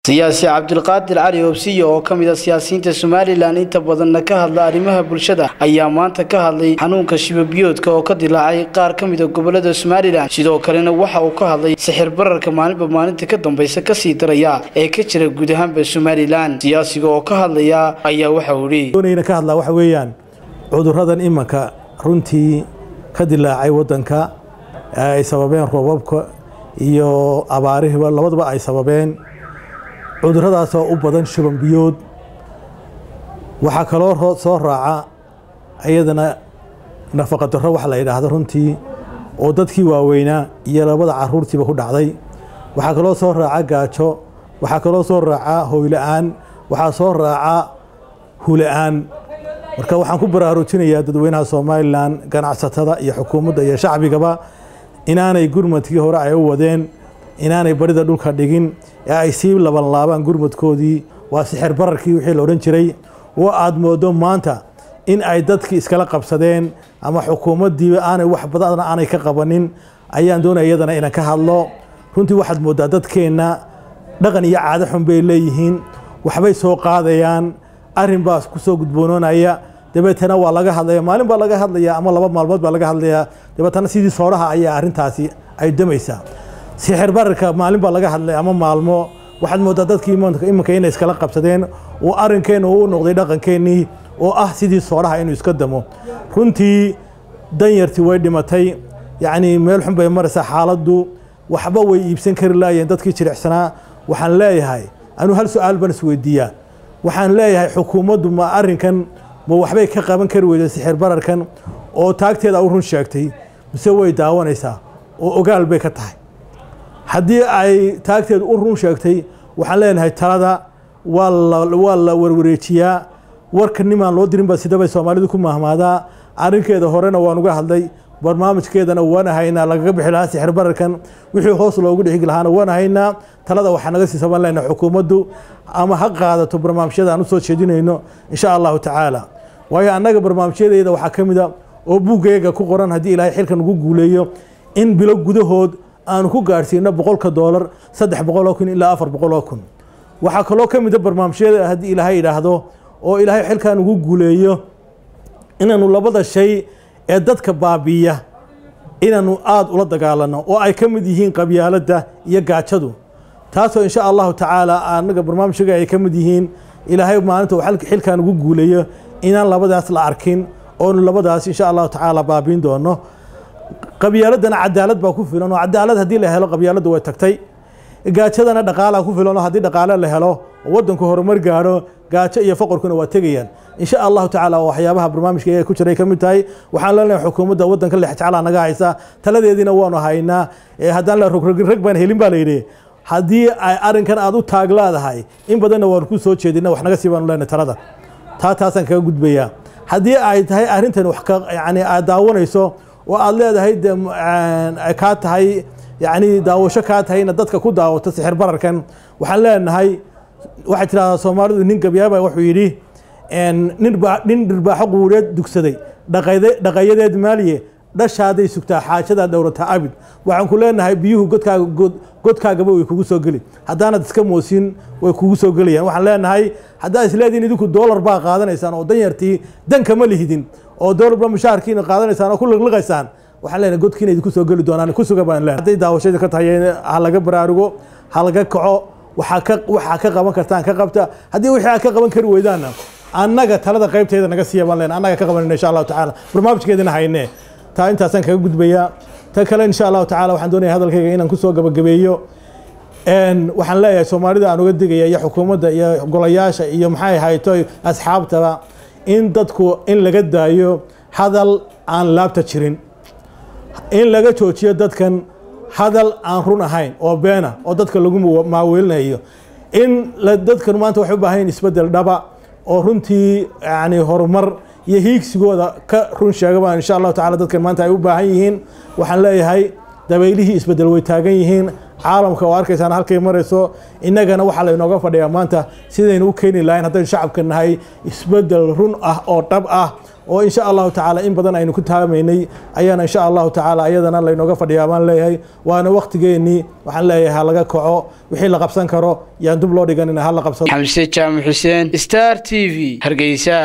siyaasi cabdulqaadir cali obsiyo oo ka mid a siyaasiyiinta somalilan inta badanna ka hadla arrimaha bulshada ayaa maanta ka hadlay xanuunka shibabiyoodka oo ka dilaacay qaar ka mida gobolada somalilan sidoo kalena waxa uu ka hadlay sixir bararka maalinba maalinta ka dambaysa kasii daraya ee ka jira guud ahaanba somalilan siyaasiga oo ka hadlaya ayaa waxa uu yidhi ka hadlaa waxa weeyaan cuduradan imanka runtii ka dilaacay wadanka ay sababeen roobabka iyo abaarihiba labadaba ay sababeen cuduradaasoo u badan shuban biyood waxaa kaloo soo raaca iyadana nafaqa darro wax la yidhaahdo runtii oo dadkii waaweynaa iyo labada caruurtiiba ku dhacday waxaa kaloo soo raaca gaajo waxaa kaloo soo raaca hoyla-aan waxaa soo raaca hula-aan marka waxaan ku baraarujinayaa dadweynaha somalilan ganacsatada iyo xukuumadda iyo shacbigaba inaanay gurmadkii hore ay u wadeen inaanay barida dhulka dhigin ee ay sii labanlaabaan gurmadkoodii waa sixir bararkii wixii la odhan jiray oo aad moodo maanta in ay dadkii iskala qabsadeen ama xukuumaddiiba aanay wax badan aanay ka qabanin ayaan doonaya iyadana inaan ka hadlo runtii waxaad mooddaa dadkeenna dhaqan iyo caado xun bay leeyihiin waxbay soo qaadayaan arrin baa ku soo gudboonoonaya dabeetana waa laga hadlaya maalin baa laga hadlaya ama laba maalmood baa laga hadlayaa dabeetana sidii sooraha ayaa arrintaasi ay damaysaa sixir bararka maalin baa laga hadlay ama maalmo waxaad mooddaa dadkii iminka inay iskala qabsadeen oo arrinkeenna uu noqday dhaqankeennii oo ah sidii sooraha inuu iska damo runtii danyartii way dhimatay yacnii meel xun bay maraysaa xaaladdu waxba way iibsan kari laayeen dadkii jiricsanaa waxaan leeyahay anuu hal su-aal baan isweydiiyaa waxaan leeyahay xukuumaddu ma arrinkan ma waxbay ka qaban kari weyda sixir bararkan oo taagteeda u run sheegtay mise way daawanaysaa oo ogaal bay ka tahay haddii ay taagteedu u run sheegtay waxaan leenahay talada waa la warwareejiyaa warka nimaan loo dirinba sidabay soomaalidu ku mahmaadaa arrinkeeda horena waan uga hadlay barnaamijkeedana waan haynaa lagaga bixi lahaa sixir bararkan wixii hoos loogu dhixigi lahaana waan haynaa talada waxaa naga sii saban lena xukuumaddu ama ha qaadato barnaamijyada aan usoo jeedinayno insha allahu tacaala waayo annaga barnaamijyadeeda waxaa ka mid a oo buuggeega ku qoran haddii ilaahay xilkan ugu guuleeyo in bilo gudahood aanu ku gaadhsiino boqolka doolar saddex boqoloo kun ilaa afar boqoloo kun waxaa kaloo ka mida barnaamijyada haddii ilaahay idhaahdo oo ilaahay xilkan ugu guuleeyo inaanu labada shay ee dadka baabiiya inaanu aada ula dagaalano oo ay ka mid yihiin qabyaaladda iyo gaajadu taasoo insha allahu tacaala anaga barnaamijyaga ay ka mid yihiin ilaahay maalinta uu xilkan ugu guuleeyo inaan labadaas la arkin oonu labadaas insha allahu tacaala baabiin doono qabyaaladana cadaalad baa ku filan oo cadaalad haddii la helo qabyaaladdu way tagtay gaajadana dhaqaalaa ku filan oo haddii dhaqaale la helo oo waddanku horumar gaadho gaajo iyo faqorkuna waa tegayaan insha allahu tacaala waxyaabaha barnaamijka ee ku jiray ka mid tahay waxaan leenahay xukuumadda waddanka lex jeclaa naga haysa taladeediina waanu haynaa haddaan la rograg baan helin baa layidhi haddii ay arrinkan aad u taag leedahay in badanna waanu ku soo jeedina wax naga sii baanu leenahay talada taa taasaan kaga gudbayaa haddii ay tahay arrintan wax ka yani aad daawanayso oo aad leedahay de kaa tahay yani daawasho kaa tahayna dadka ku daawato sixir bararkan waxaan leenahay waxay tidhahdaa soomaalidu nin gabyaaba wuxuu yidhi nin dhirbaaxo quureed dugsaday dhaqayadeed maaliye dhashaaday sugtaa xaajadaa dhowrataa abid waxaan ku leenahay biyuhu godkaagaba way kugu soo geli haddaanad iska moosin way kugu soo gelayaan waxaan leenahay haddaa isleediin idinku doolar baa qaadanaysaan oo danyartii danka ma lihidin oo doolarba mushaharkiina qaadanaysaan oo ku liqliqaysaan waxaan leenahay godkiina idinku soo geli doonaan ku suga baan leenahay hadday daawashadii ka tahay ha laga baraarugo ha laga kaco waxaa ka waxaa ka qaban kartaan ka qabta haddii wixii aad ka qaban kari weydaanna annaga talada qaybteeda naga siiya baan leenahay annaga ka qabanayna insha allahu tacaala barnaamijkeedina haynee taa intaasaan kaga gudbayaa ta kale insha allahu tacala waxaan doonaya hadalkayga inaan kusoo gabagabeeyo waxaan leeyahay soomaalida aan uga digaya iyo xukuumadda iyo golayaasha iyo maxay hayto asxaabtaba in dadku in laga daayo hadal aan laabta jirin in laga joojiyo dadkan hadal aan run ahayn oo beena oo dadka lagu maaweelinayo in dadkan maanta waxay u baahan yihin isbeddel dhaba oo runtii yani horumar iyo hiigsigooda ka run sheegaba insha allahu tacala dadkan maanta ay u baahan yihiin waxaan leeyahay dabaylihii isbeddel way taagan yihiin caalamka oo arkaysaan halkay marayso innagana waxaa laynooga fadhiyaa maanta sidaynu u keeni lahayn haddaynu shacabka nahay isbedel run ah oo dhab ah oo insha allahu tacaala in badan aynu ku taamaynay ayaana insha allahu tacaala ayadana laynooga fadhiyaa baan leeyahay waana waktigeennii waxaan leeyahay ha laga kaco wixii la qabsan karo yaan dub loo dhiganina ha la qabsado xamse jaamac xuseen star t v hargeysa